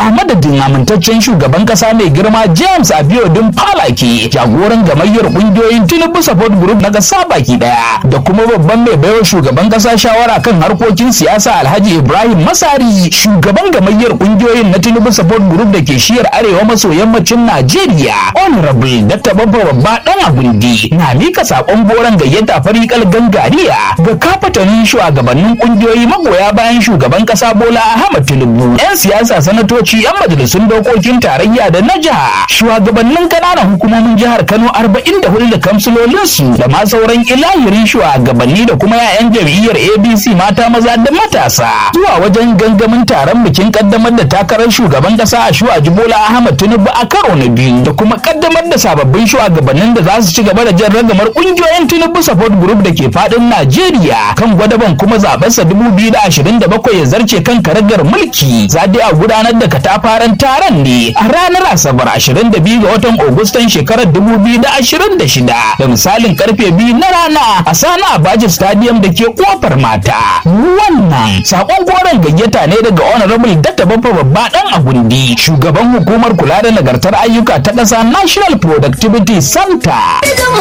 a madadin amintaccen shugaban kasa mai girma James Abiodun Falake jagoran gamayyar kungiyoyin Tinubu Support Group na kasa baki daya da kuma babban mai baiwa shugaban kasa shawara kan harkokin siyasa Alhaji Ibrahim Masari shugaban gamayyar kungiyoyin na Tinubu Support Group da ke shiyar arewa maso yammacin Najeriya Honorable Dr. Babba Babba dan Agundi na mika sakon goron gayyata farikal gangariya ga kafatanin shugabannin kungiyoyi magoya bayan shugaban kasa Bola Ahmad Tinubu yan siyasa sanatoci yan majalisun dokokin tarayya da na jiha shugabannin kananan hukumomin jihar Kano 44 da kamsilolinsu da ma sauran ilahirin shugabanni da kuma 'ya'yan jam'iyyar ABC mata maza da matasa zuwa wajen gangamin taron bikin kaddamar da takarar shugaban kasa a shuwaji Bola Ahmad Tinubu a karo na biyu da kuma kaddamar da sababbin shugabannin da za su ci gaba da jan ragamar kungiyoyin Tinubu Support Group da ke fadin Najeriya kan gwadaban kuma zabensa 2027 ya zarce kan karagar mulki za a gudanar da katafaren taron ne a ranar Asabar 22 ga watan Agustan shekarar 2026 da misalin karfe biyu na rana a Sani Abaji Stadium da ke kofar mata. Wannan sakon goron gayyata ne daga Honorable Dr. Baffa Babba dan Agundi, shugaban hukumar kula da nagartar ayyuka ta ƙasa National Productivity Center.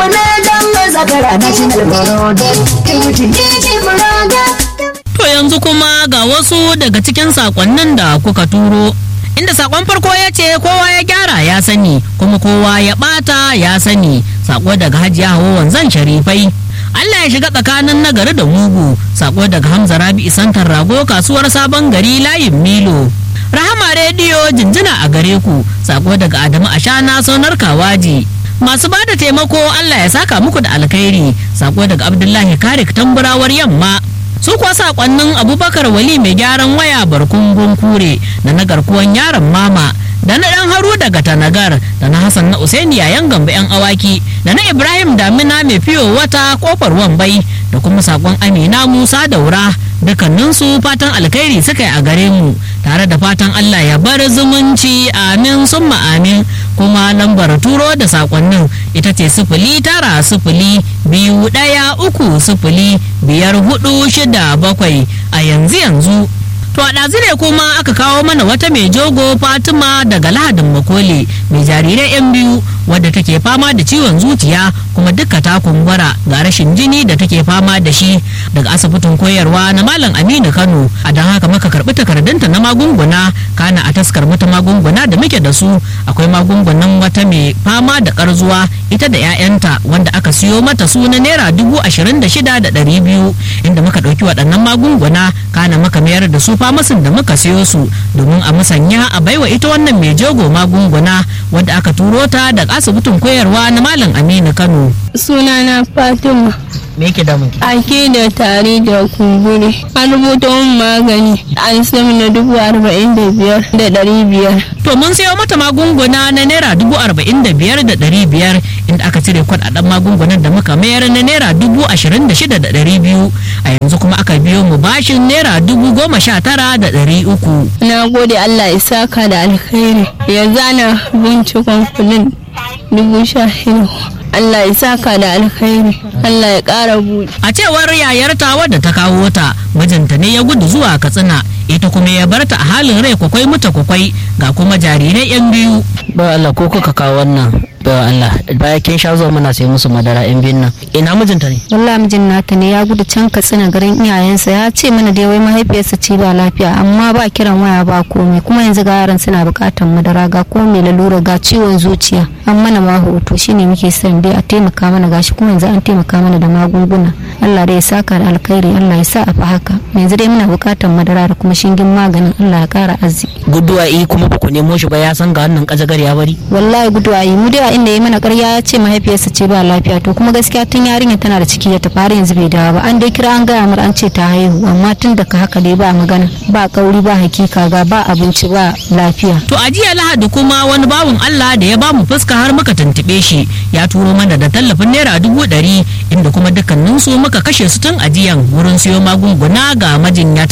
To yanzu kuma ga wasu daga cikin sakonnin da kuka turo. Inda sakon farko ya ce kowa ya gyara ya sani kuma kowa ya bata ya sani sako daga hajiya hawa wanzan sharifai. Allah ya shiga tsakanin nagari da mugu sako daga Hamza Rabi Santar Rago kasuwar sabon gari layin Milo. Rahama rediyo jinjina a gare ku sako daga Adamu Ashana sonar Kawaji. Masu ba da taimako Allah ya saka muku da alkhairi sako daga Abdullahi Karik tamburawar yamma. su kuwa sakonnin abubakar wali mai gyaran waya barkun kure da na garkuwan yaron mama da na dan haru daga tanagar da na hassan na usaini yayan gamba yan awaki da na ibrahim damina mai fiyo wata kofar wambai da kuma sakon amina musa daura dukkaninsu fatan alkhairi suka yi a gare mu tare da fatan allah ya bar zumunci amin summa amin kuma lambar turo da sakonnin ita ce sifili tara sifili biyu ɗaya uku sifili biyar hudu shida bakwai a yanzu yanzu To a ɗazu ne kuma aka kawo mana wata mai jogo Fatima daga Lahadin Makole mai jarirai 'yan biyu wadda take fama da ciwon zuciya kuma duka ta kumbura ga rashin jini da take fama da shi daga asibitin koyarwa na Malam Aminu Kano a don haka maka karɓi takardunta na magunguna kana a taskar mata magunguna da muke da su akwai magungunan wata mai fama da karzuwa ita da 'ya'yanta wanda aka siyo mata su na naira dubu ashirin da shida da ɗari biyu inda muka ɗauki waɗannan magunguna kana maka mayar da su famasin da muka siyo su domin a musanya a baiwa ita wannan mai jogo magunguna wadda aka turo ta da asibitin koyarwa na malam aminu kano sunana fatima me yake damun ki ake da tari da kumburi an rubuta min magani an sami na dubu arba'in da biyar da ɗari biyar to mun sayo mata magunguna na naira dubu arba'in da biyar da ɗari biyar inda aka cire kuɗaɗen magungunan da muka mayar na naira dubu ashirin da shida da ɗari biyu a yanzu kuma aka biyo mu bashin naira dubu goma sha tara da ɗari uku na gode allah ya saka da alkhairi yanzu ana bincikon kudin dubu sha shida Allah ya saka da alkhairi Allah ya ƙara buɗe. a cewar yayarta wadda ta kawo ta mijinta ne ya gudu zuwa katsina ita kuma ya barta a halin rai kwakwai muta kwakwai ga kuma jarirai yan biyu ba Allah ko kuka kawo wannan ba Allah baya kin sha zuwa muna sai musu madara yan biyun nan ina mijinta ne wallahi mijin nata ne ya gudu can katsina garin iyayensa ya ce mana dai wai mahaifiyarsa ce ba lafiya amma ba kiran waya ba komai kuma yanzu ga yaran suna bukatar madara ga komai lalura ga ciwon zuciya an mana ma hoto shine muke son dai a taimaka mana gashi kuma yanzu an taimaka mana da magunguna Allah dai ya saka da alkhairi Allah ya sa a fa haka yanzu dai muna bukatar madara da kuma shingin maganin Allah ya kara arziki guduwa yi kuma ba ku nemo shi ba ya san ga wannan kajagar ya bari wallahi guduwa yi mu dai inda ya mana ƙarya ya ce mahaifiyarsa ce ba lafiya to kuma gaskiya tun yarinya tana da ciki da ta fara yanzu bai dawo ba an dai kira an gaya mar an ce ta haihu amma tun da ka haka dai ba magana ba kauri ba hakika ga ba abinci ba lafiya to a jiya lahadi kuma wani bawun Allah da ya bamu fuska har muka tuntube shi ya turo mana da tallafin naira dubu ɗari inda kuma dukkaninsu muka kashe su tun ajiyan wurin siyo magunguna ga majinyata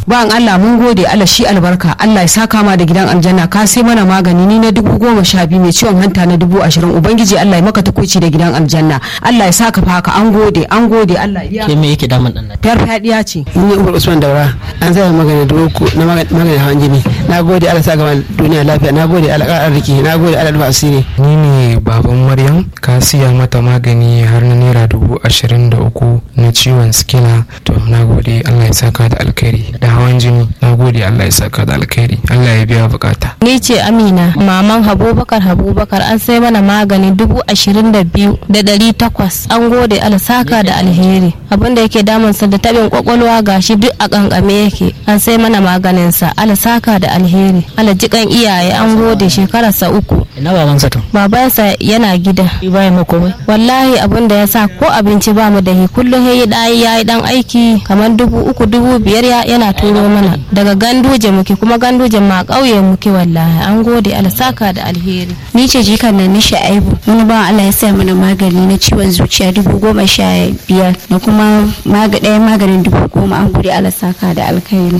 Ban Allah mun gode Allah shi albarka Allah ya saka ma da gidan aljanna ka sai mana magani ni na dubu goma sha biyu mai ciwon hanta na dubu ashirin ubangiji Allah ya maka tukuci da gidan aljanna Allah ya saka fa haka an gode an gode Allah ya ke me yake damun dan nan fiyar fadiya ce ni umar usman daura an zai magana dubu uku na magana hawan jini na gode Allah sa gama duniya lafiya na gode Allah ƙara arziki na gode Allah rufa asiri ni ne baban maryam ka siya mata magani har na naira dubu ashirin da uku na ciwon sikila to na gode Allah ya saka da alkhairi da hawan jini na gode Allah ya saka da alkhairi Allah ya biya bukata Ni ce Amina, maman Habubakar Habubakar an sai mana magani dubu ashirin da biyu da ɗari takwas. An gode alsaka da alheri. Abin da yake damunsa da tabin kwakwalwa gashi duk a kankame yake. An sai mana maganinsa alsaka da alheri. Alajikan iyaye an gode shekararsa uku. ina baban sa to Babansa yana gida. shi baya ma komai Wallahi abin da ya sa ko abinci ba mu da hi kullum ya yi ɗayi ya yi ɗan aiki kamar dubu uku dubu biyar ya- yana turo mana daga ganduje muke kuma ganduje ma ƙauye muke wallahi an gode alsaka da alheri. ni ce jikan nan nishi aibu wani ba Allah ya sa mana magani na ciwon zuciya dubu goma sha biyar da kuma maga ɗayan maganin dubu goma an gode Allah saka da alkhairi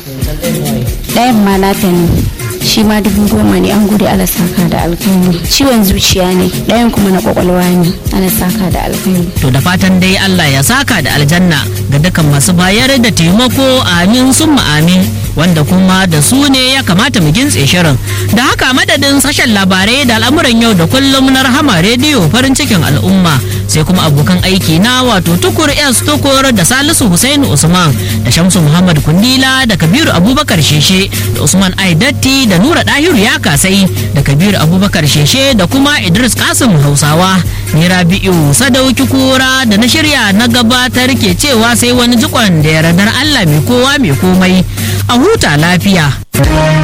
ɗayan ma nata ne shi ma dubu goma ne an gode Allah saka da alkhairi ciwon zuciya ne ɗayan kuma na kwakwalwa ne Allah saka da alkhairi To da fatan dai Allah ya saka da aljanna ga dukkan masu bayar da taimako amin summa amin wanda kuma da su ne ya kamata mu gintse shirin. Da haka madadin sashen labarai da al'amuran yau da kullum na rahama rediyo farin cikin al'umma sai kuma abokan aiki na wato tukur S tukur da Salisu Hussein Usman da Shamsu Muhammad Kundila da Kabiru Abubakar Sheshe da Usman Aidatti da Nura Dahiru ya kasai da Kabiru Abubakar Sheshe da kuma Idris Kasim Hausawa. Ni Rabi'u Sadauki Kura da na shirya na gabatar ke cewa sai wani jikon da yardar Allah mai kowa mai komai a huta lafiya.